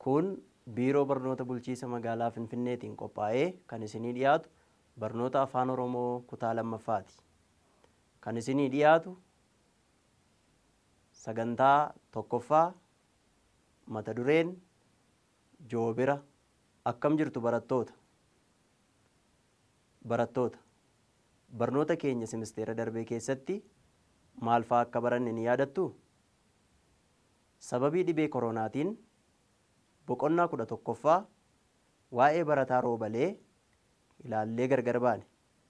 Kun biiroo barnoota bulchiisa magaalaa Finfinneetiin qophaa'ee kan isinii dhiyaatu barnoota afaan Oromoo kutaa lammaffaati. Kan isinii dhiyaatu sagantaa tokkoffaa mata dureen joobira akkam jirtu barattoota. Barattoota barnoota keenya simisteera darbee keessatti maal fa'aa akka baranne ni yaadattuu? Sababii dhibee koronaatiin boqonnaa kudha tokkoffaa waa'ee barataa roobalee ilaallee gargar baane.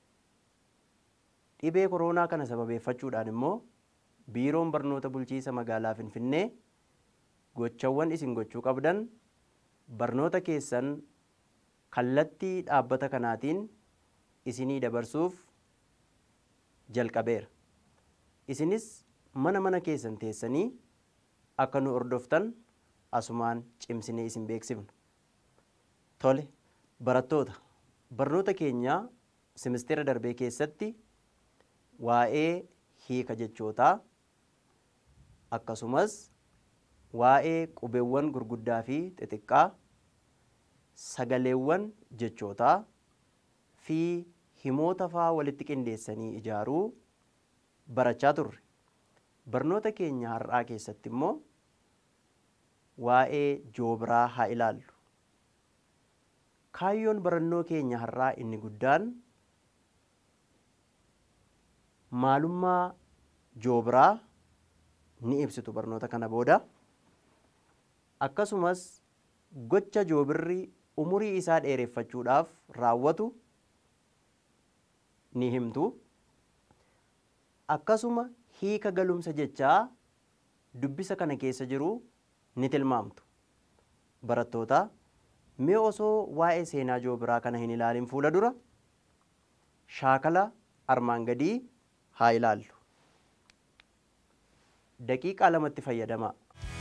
Dhibee koronaa kana sababeeffachuudhaan immoo biiroon barnoota bulchiisa magaalaa Finfinnee gochawwan isin gochuu qabdan barnoota keessan kallattii dhaabbata kanaatiin isinii dabarsuuf jalqabeera. Isinis mana mana keessan teessanii akka nu hordoftan asumaan cimsinee isin beeksifna. Tole barattoota barnoota keenyaa simisteera darbee keessatti waa'ee hiika jechootaa akkasumas waa'ee qubeewwan gurguddaa fi xixiqqaa sagaleewwan jechootaa fi himoota fa'aa walitti qindeessanii ijaaruu barachaa turre. Barnoota keenya har'aa keessatti immoo waa'ee joobiraa haa ilaallu. Kaayyoon barannoo keenya har'aa inni guddaan maalummaa joobiraa ni ibsitu barnoota kana booda. Akkasumas gocha joobirri umurii isaa dheereffachuudhaaf raawwatu ni himtu. Akkasuma hiika galumsa jechaa dubbisa kana keessa jiru ni tilmaamtu. Barattoota mee osoo waa'ee seenaa joobiraa kana hin ilaalin fuula dura shaakala armaan gadii haa ilaallu. Daqiiqaa lamatti fayyadamaa.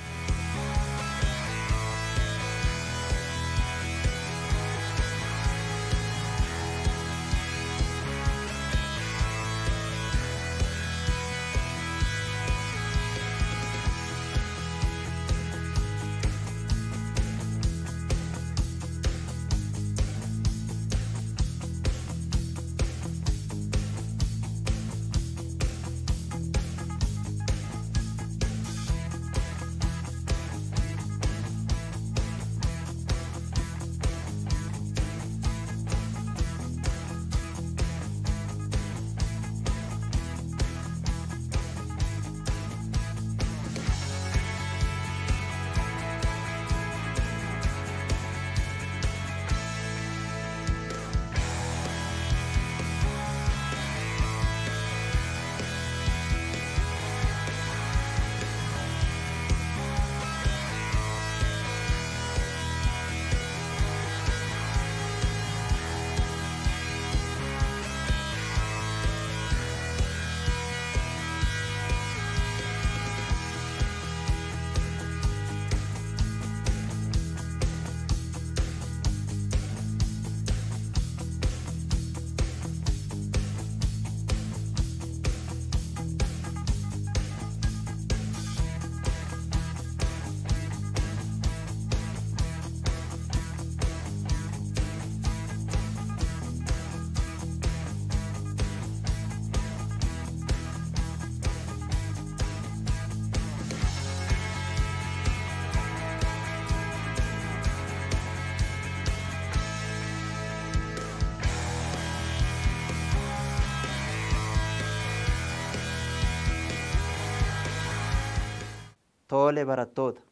Tole barattoota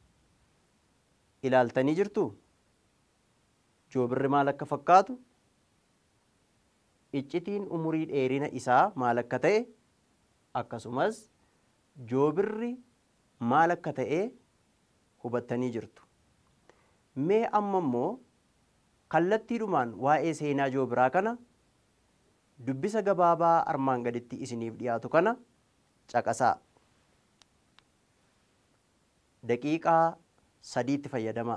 ilaaltanii jirtuu? Joobirri maal akka fakkaatu? Iccitiin umurii dheerina isaa maal akka ta'e akkasumas joobirri maal akka ta'e hubattanii jirtu. Mee amma immoo kallattiidhumaan waa'ee seenaa joobiraa kana dubbisa gabaabaa armaan gaditti isiniif dhiyaatu kana caqasaa. Daqiiqaa sadiitti fayyadamaa.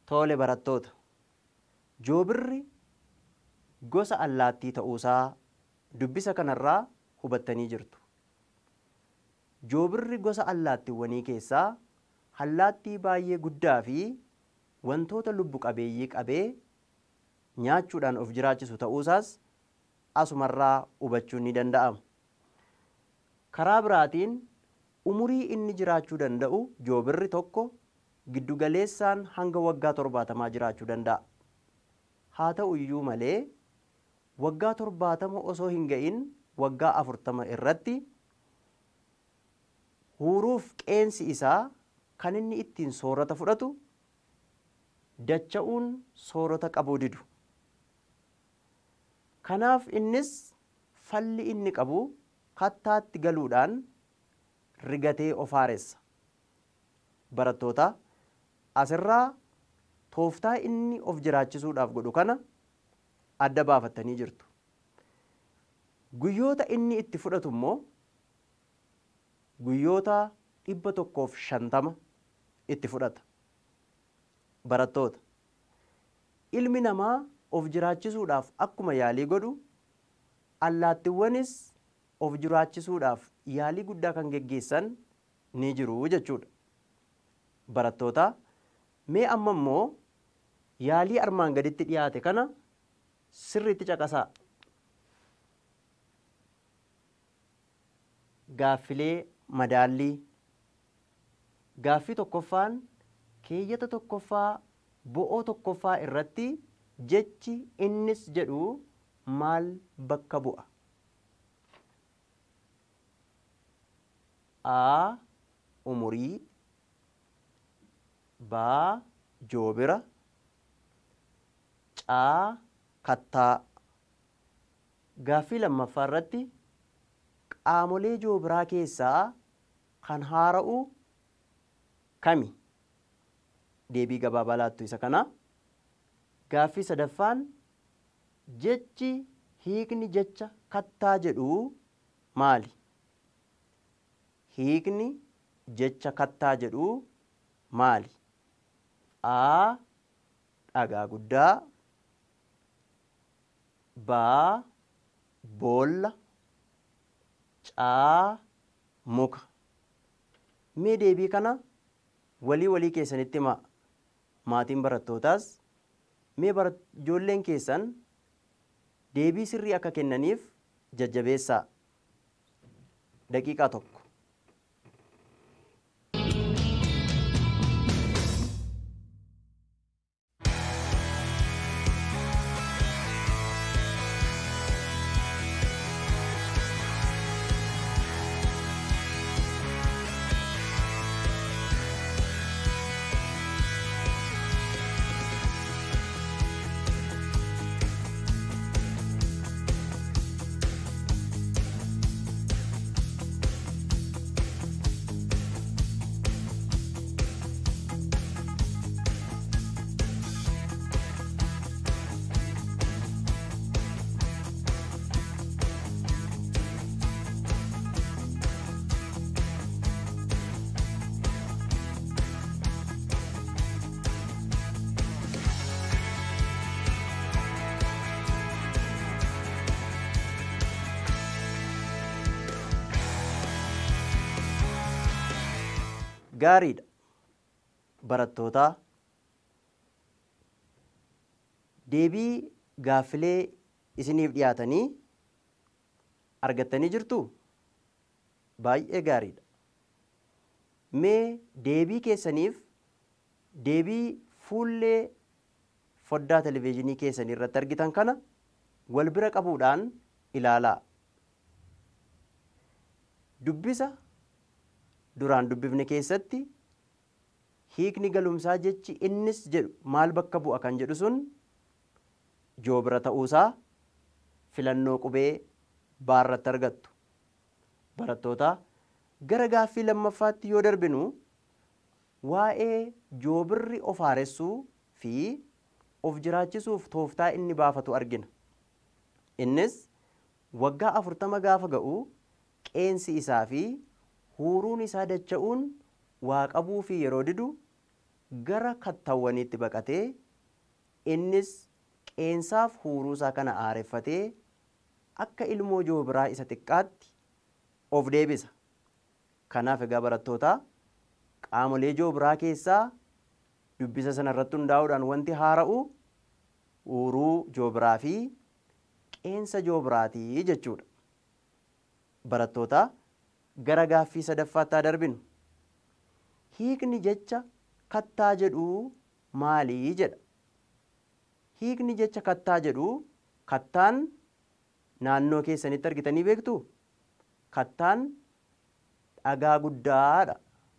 Tole barattoota. Joobirri gosa allaattii ta'uusaa dubbisa kanarraa hubattanii jirtu. Joobirri gosa allaattiiwwanii keessaa allaattii baay'ee guddaa fi wantoota lubbu qabeeyyii qabee nyaachuudhaan of jiraachisu ta'uusaas asumarraa hubachuun ni danda'ama. Karaa biraatiin umurii inni jiraachuu danda'u joobirri tokko giddugaleessaan hanga waggaa torbaatamaa jiraachuu danda'a. Haa ta'u iyyuu malee waggaa torbaatama osoo hin ga'in waggaa afurtama irratti huuruuf qeensi isaa kan inni ittiin soorata fudhatu dacha'uun soorata qabuu didu. Kanaaf innis falli inni qabu kattaatti galuudhaan rigatee of haaressa. Barattoota asirraa tooftaa inni of jiraachisuudhaaf godhu kana adda baafattanii jirtu. Guyyoota inni itti fudhatu immoo guyyoota dhibba tokkoof shantama itti fudhata. Barattoota ilmi namaa of jiraachisuudhaaf akkuma yaalii godhu allaattiiwwanis of jiraachisuudhaaf yaalii guddaa kan geggeessan ni jiru jechuudha. Barattoota mee amma immoo yaalii armaan gaditti dhiyaate kana sirriitti caqasaa. Gaaffilee madaallii gaaffii tokkoffaan keeyyata tokkoffaa bo'oo tokkoffaa irratti jechi innis jedhu maal bakka bu'a? A. Umurii Baa. Joobira Caa. Kattaa Gaaffii lammaffaa irratti qaamolee joobiraa keessaa kan haara'u kami? Deebii gabaabaa laattu isa kana. Gaaffii sadaffaan jechi hiikni jecha kattaa jedhu maali? Hiikni jecha kattaa jedhu maali? A. Dhagaa guddaa Baa. Boolla Caa. Muka Mee deebii kana walii walii keessanitti himaa. Maatiin barattootaas mee ijoolleen keessan deebii sirrii akka kennaniif jajjabeessaa. Daqiiqaa tokko. Gaariidha. Barattootaa deebii gaaffilee isiniif dhiyaatanii argattanii jirtuu? Baay'ee gaariidha. Mee deebii keessaniif deebii fuullee foddaa televezyiinii keessanii irratti argitan kana wal bira qabuudhaan ilaalaa. Dubbisa duraan dubbifne keessatti hiikni galumsaa jechi innis jedhu maal bakka bu'a kan jedhu sun joobira ta'uusaa filannoo qubee baarratti argattu. Barattoota gara gaaffii lammaffaatti yoo darbinu waa'ee joobirri of haaressuu fi of jiraachisuuf tooftaa inni baafatu argina. Innis waggaa afurtama gaafa ga'u qeensi isaa fi huuruun isaa dacha'uun waa qabuu fi yeroo didu gara kattawwaniitti baqatee innis qeensaaf huuruusaa kana aareffatee akka ilmoo joobiraa isa xiqqaatti of deebisa. Kanaaf egaa barattootaa qaamolee joobiraa keessaa dubbisa sana irratti hundaa'uudhaan wanti haara'u huuruu joobiraa fi qeensa joobiraatii jechuudha. Barattootaa gara gaaffii sadaffaattaa darbinu. Hiikni jecha kattaa jedhuu maalii jedha? Hiikni jecha kattaa jedhuu kattaan naannoo keessanitti argitanii beektuu? Kattaan dhagaa guddaadha.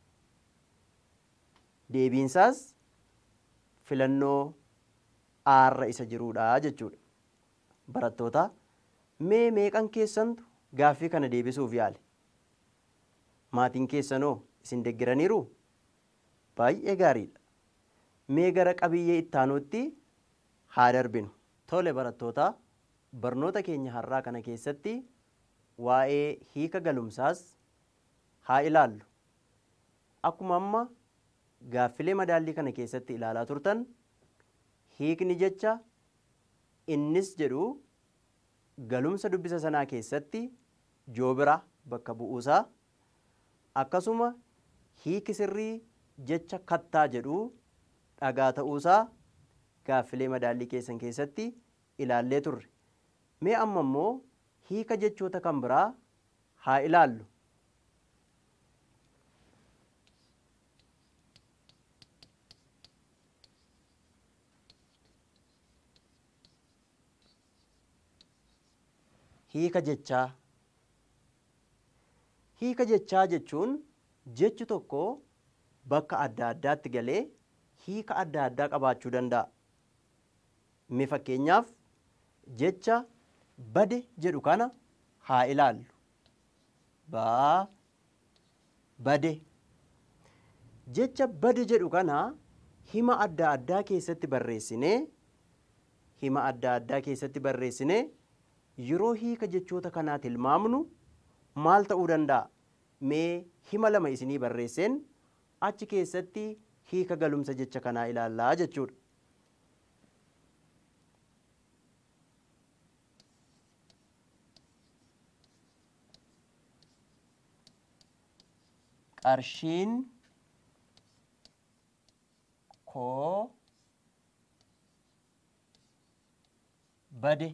Deebiinsaas filannoo aarra isa jiruudha jechuudha. Barattoota mee meeqan keessantu gaaffii kana deebisuuf yaale? Maatiin keessanoo isin deggiraniiru? Baay'ee gaariidha. Mee gara qabiyyee ittaanuutti haa darbinu. Tole barattoota barnoota keenya har'aa kana keessatti waa'ee hiika galumsaas haa ilaallu. Akkuma amma gaaffilee madaallii kana keessatti ilaalaa turtan hiikni jecha innis jedhu galumsa dubbisa sanaa keessatti joobira bakka bu'uusaa akkasuma hiiki sirrii jecha kattaa jedhu dhagaa ta'uusaa gaaffilee madaallii keessan keessatti ilaallee turre. Mee amma immoo hiika jechoota kan biraa haa ilaallu. Hiika jechaa. Hiika jechaa jechuun jechi tokko bakka adda addaatti galee hiika adda addaa qabaachuu danda'a. Mee fakkeenyaaf jecha bade jedhu kana haa ilaallu. Baa bade. Jecha bade jedhu kana hima adda addaa keessatti barreessinee hima adda addaa keessatti barreessinee yeroo hiika jechoota kanaa tilmaamnu maal ta'uu danda'a? Mee hima lama isinii barreesseen achi keessatti hiika galumsa jecha kanaa ilaallaa jechuudha. Qarshiin koo bade.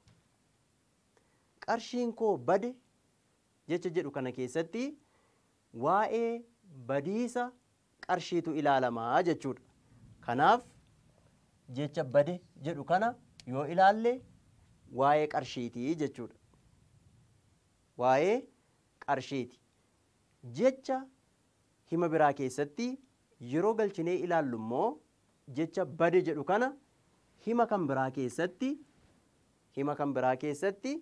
Qarshiin koo bade jecha jedhu kana keessatti waa'ee badiisa qarshiitu ilaalamaa jechuudha. Kanaaf jecha bade jedhu kana yoo ilaalle waa'ee qarshiitii jechuudha. Waa'ee qarshiiti. Jecha hima biraa keessatti yeroo galchinee ilaallu immoo jecha bade jedhu kana hima kan biraa keessatti hima kan biraa keessatti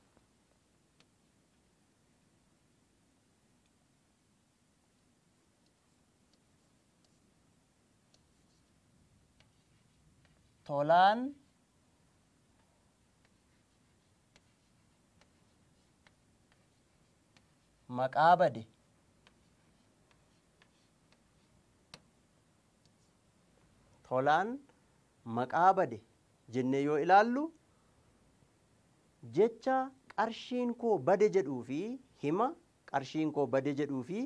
tolaan maqaa bade tolaan maqaa bade jennee yoo ilaallu jecha qarshiin koo bade jedhuu fi hima qarshiin koo bade jedhuu fi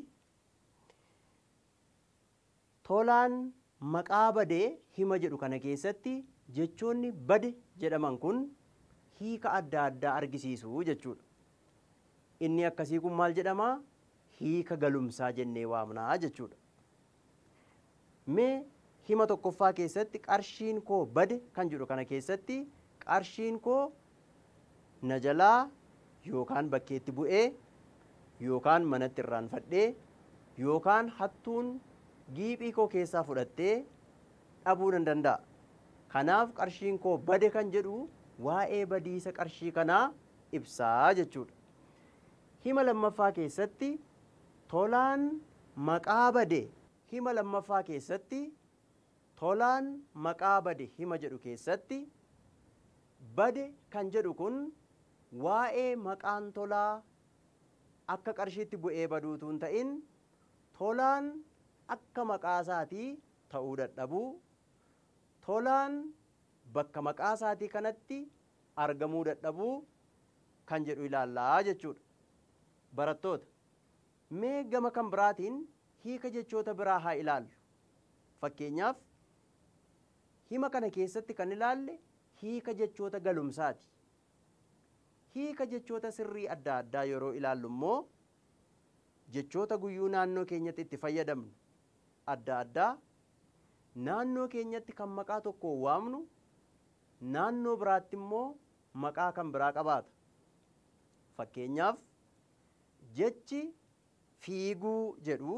tolaan maqaa badee hima jedhu kana keessatti jechoonni bade jedhaman kun hiika adda addaa argisiisu jechuudha. Inni akkasii kun maal jedhamaa? Hiika galumsaa jennee waamnaa jechuudha. Mee hima tokkoffaa keessatti qarshiin koo bade kan jedhu kana keessatti qarshiin koo na jalaa yookaan bakkeetti bu'ee yookaan manatti irraanfadhee yookaan hattuun giiphii koo keessaa fudhattee dhabuu nan danda'a. Kanaaf qarshiin koo bade kan jedhu waa'ee badiisa qarshii kanaa ibsaa jechuudha. Hima lammaffaa keessatti tolaan maqaa bade hima lammaffaa keessatti tolaan maqaa bade hima jedhu keessatti bade kan jedhu kun waa'ee maqaan tolaa akka qarshiitti bu'ee baduutu hin ta'in tolaan akka maqaa isaatii ta'uu dadhabuu tolaan bakka maqaa isaatii kanatti argamuu dadhabuu kan jedhu ilaallaa jechuudha. Barattoota mee gama kan biraatiin hiika jechoota biraa haa ilaallu. Fakkeenyaaf hima kana keessatti kan ilaalle hiika jechoota galumsaati. Hiika jechoota sirrii adda addaa yeroo ilaallu immoo jechoota guyyuu naannoo keenyatti itti fayyadamnu adda addaa naannoo keenyatti kan maqaa tokko waamnu naannoo biraatti immoo maqaa kan biraa qabaata. Fakkeenyaaf jechi fiiguu jedhu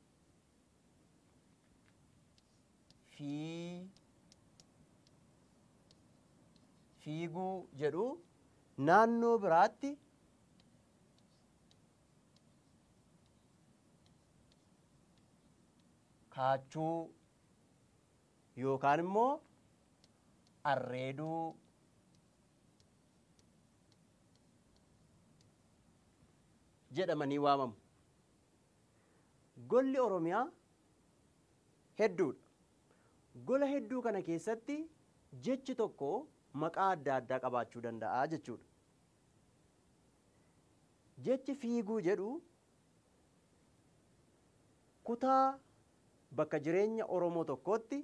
fiiguu jedhu naannoo biraatti kaachuu yookaan immoo arreeduu jedhamanii waamamu. Golli Oromiyaa hedduudha. Gola hedduu kana keessatti jechi tokko maqaa adda addaa qabaachuu danda'a jechuudha. Jechi fiiguu jedhu kutaa bakka jireenya Oromoo tokkootti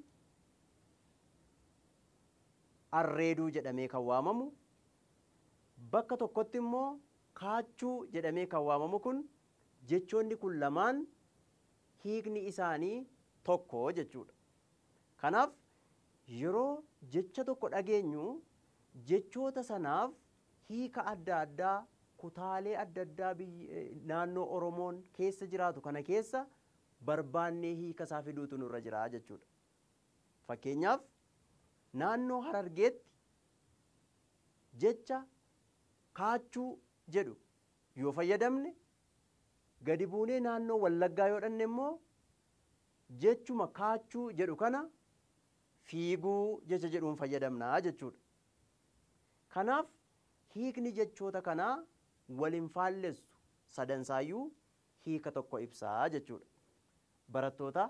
arreeduu jedhamee kan waamamu bakka tokkotti immoo kaachuu jedhamee kan waamamu kun jechoonni kun lamaan hiikni isaanii tokko jechuudha. Kanaaf yeroo jecha tokko dhageenyu jechoota sanaaf hiika adda addaa kutaalee adda addaa naannoo Oromoon keessa jiraatu kana keessa barbaannee hiika isaa fiduutu nurra jira jechuudha. Fakkeenyaaf naannoo Harargeetti jecha kaachuu jedhu yoo fayyadamne gadi buunee naannoo Wallaggaa yoo dhanne immoo jechuma kaachuu jedhu kana fiiguu jecha jedhuun fayyadamnaa jechuudha. Kanaaf hiikni jechoota kanaa waliin faallessu sadansaayyuu hiika tokko ibsaa jechuudha. Barattoota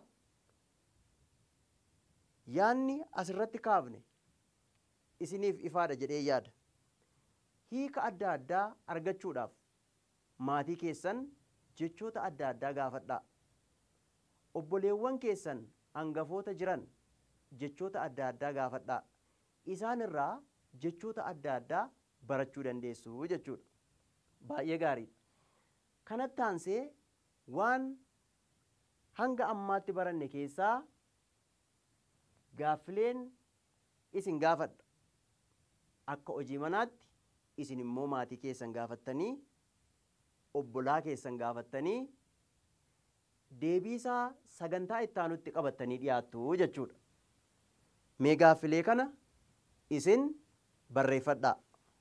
yaanni asirratti kaafne isiniif ifaadha jedhee yaada. Hiika adda addaa argachuudhaaf maatii keessan jechoota adda addaa gaafadhaa. Obboleewwan keessan hangafoota jiran jechoota adda addaa gaafadhaa. Isaan irraa jechoota adda addaa barachuu dandeessu jechuudha. Baay'ee gaariidha. Kanatti aansee waan hanga ammaatti baranne keessaa gaaffileen isin gaafadha. Akka hojii manaatti isin immoo maatii keessan gaafattanii obbolaa keessan gaafattanii deebii isaa sagantaa ittaanutti qabattanii dhiyaattu jechuudha. Mee gaaffilee kana isin barreeffadhaa.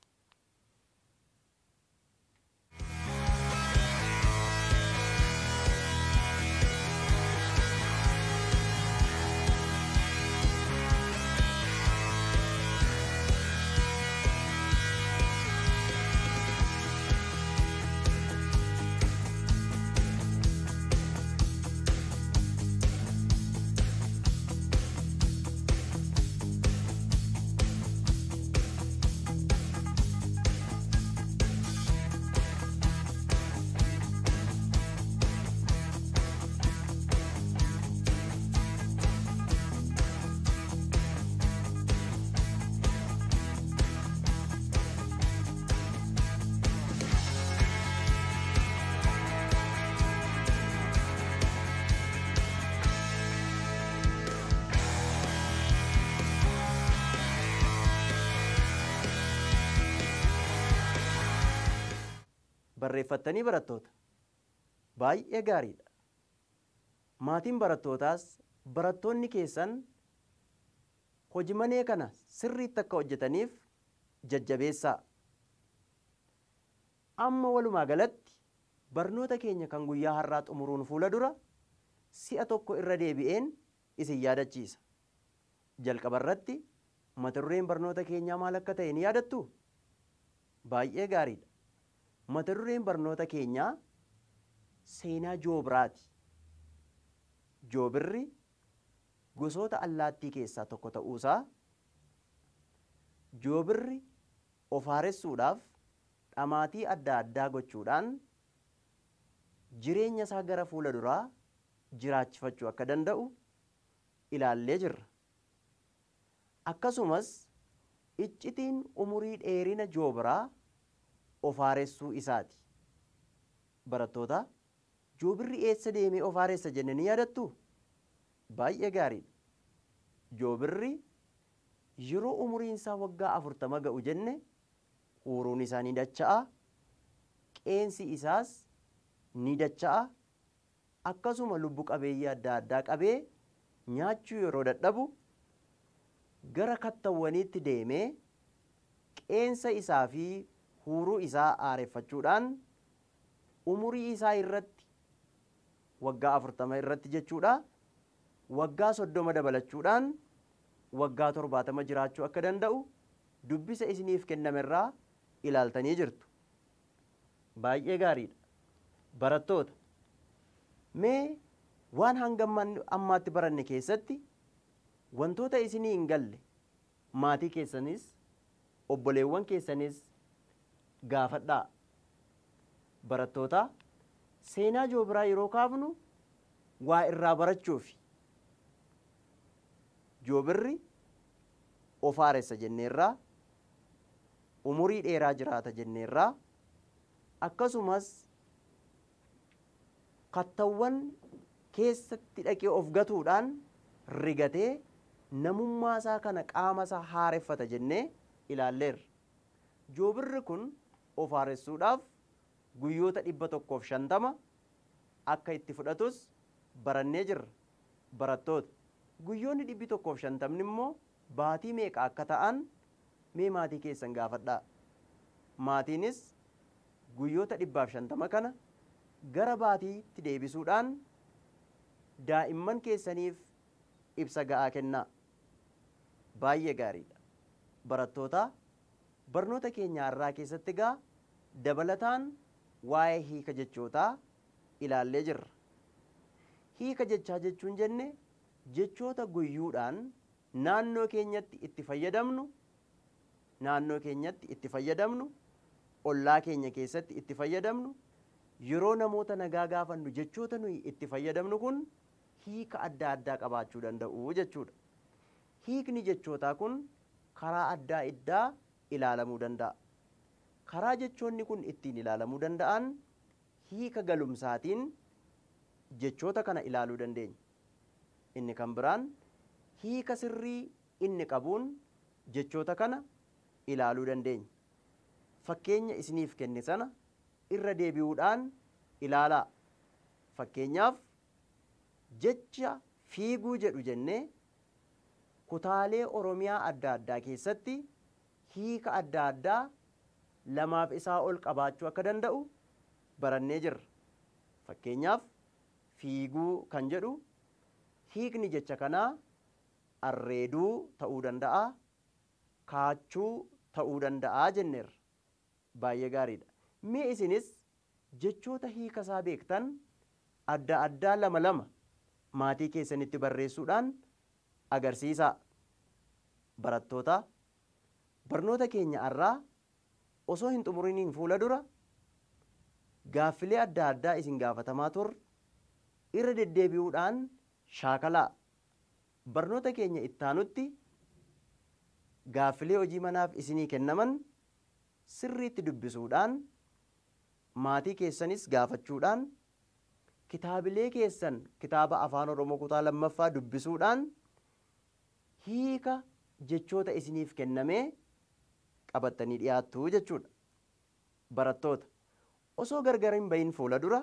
barreeffattanii barattoota baay'ee gaariidha. Maatiin barattootaas barattoonni keessan hojii manee kana sirriitti akka hojjetaniif jajjabeessaa. Amma walumaa galatti barnoota keenya kan guyyaa har'aa xumuruun fuula dura si'a tokko irra deebi'een isin yaadachiisa. Jalqaba irratti mata dureen barnoota keenyaa maal akka ta'e ni yaadattu? Baay'ee gaariidha. Mata dureen barnoota keenyaa seenaa joobiraati. Joobirri gosoota allaattii keessaa tokko ta'uusaa joobirri of haaressuudhaaf dhamaatii adda addaa gochuudhaan jireenya isaa gara fuula duraa jiraachifachuu akka danda'u ilaallee jirra. Akkasumas iccitiin umurii dheerina joobiraa of haaressuu isaati. Barattoota joobirri eessa deemee of haaressa jenne ni yaadattu? Baay'ee gaariidha. Joobirri yeroo umuriin isaa waggaa afurtama ga'u jenne huuruun isaa ni dacha'a. Qeensi isaas ni dacha'a. Akkasuma lubbu qabeeyyii adda addaa qabee nyaachuu yeroo dadhabu gara kattawwaniitti deemee qeensa isaa fi huuruu isaa aareeffachuudhaan umurii isaa irratti waggaa afurtama irratti jechuudha waggaa soddoma dabalachuudhaan waggaa torbaatama jiraachuu akka danda'u dubbisa isiniif kennamerraa ilaaltanii jirtu. Baay'ee gaariidha. Barattoota mee waan hanga ammaatti baranne keessatti wantoota isinii hin galle maatii keessanis obboleewwan keessanis gaafadhaa. Barattoota seenaa joobiraa yeroo kaafnu waa irraa barachuufi. Joobirri of haaressa jenneerraa umurii dheeraa jiraata jenneerraa akkasumas kattawwan keessatti dhaqee of gatuudhaan rigatee namummaa isaa kana qaama isaa haareffata jennee ilaalleerra. Joobirri kun of haaressuudhaaf guyyoota dhibba tokkoof shantama akka itti fudhatus barannee jirra. Barattoota guyyoonni dhibbi tokkoof shantamni immoo baatii meeqa akka ta'an mee maatii keessan gaafadhaa. Maatiinis guyyoota dhibbaaf shantama kana gara baatiitti deebisuudhaan daa'imman keessaniif ibsa ga'aa kennaa. Baay'ee gaariidha. Barattoota barnoota keenya har'aa keessatti gaa dabalataan waa'ee hiika jechootaa ilaallee jirra. Hiika jechaa jechuun jenne jechoota guyyuudhaan naannoo keenyatti itti fayyadamnu naannoo keenyatti itti fayyadamnu ollaa keenya keessatti itti fayyadamnu yeroo namoota nagaa gaafannu jechoota nuyi itti fayyadamnu kun hiika adda addaa qabaachuu danda'u jechuudha. Hiikni jechootaa kun karaa adda addaa ilaalamuu danda'a. Karaa jechoonni kun ittiin ilaalamuu danda'an hiika galumsaatiin jechoota kana ilaaluu dandeenya. Inni kan biraan hiika sirrii inni qabuun jechoota kana ilaaluu dandeenya. Fakkeenya isiniif kenne sana irra deebi'uudhaan ilaalaa. Fakkeenyaaf jecha fiiguu jedhu jennee kutaalee Oromiyaa adda addaa keessatti hiika adda addaa lamaaf isaa ol qabaachuu akka danda'u barannee jirra. Fakkeenyaaf fiiguu kan jedhu hiikni jecha kanaa arreeduu ta'uu danda'a, kaachuu ta'uu danda'a jenneerra. Baay'ee gaariidha. Mee isinis jechoota hiika isaa beektan adda addaa lama lama maatii keessanitti barreessuudhaan agarsiisaa. Barattoota barnoota keenya har'aa osoo hin xumuriniin fuula dura gaaffilee adda addaa isin gaafatamaa turre irra deddeebi'uudhaan shaakalaa. Barnoota keenya ittaanutti gaaffilee hojii manaaf isinii kennaman sirriitti dubbisuudhaan maatii keessanis gaafachuudhaan kitaabilee keessan kitaaba afaan oromoo kutaa lammaffaa dubbisuudhaan hiika jechoota isiniif kennamee qabattanii dhiyaattu jechuudha. Barattoota osoo gargar hin bahin fuula dura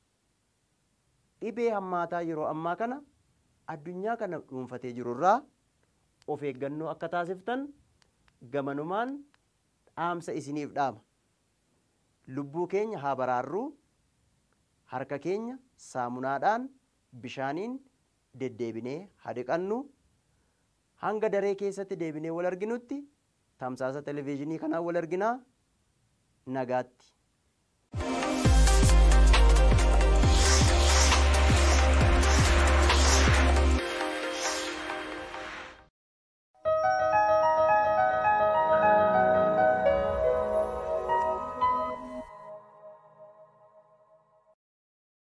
dhibee hammaataa yeroo ammaa kana addunyaa kana dhuunfatee jirurraa of eeggannoo akka taasiftan gamanumaan dhaamsa isiniif dhaama. Lubbuu keenya haa baraarruu harka keenya saamunaadhaan bishaaniin deddeebinee haa dhiqannu hanga daree keessatti deebinee wal arginutti tamsaasa televezyiinii kanaan wal arginaa nagaatti.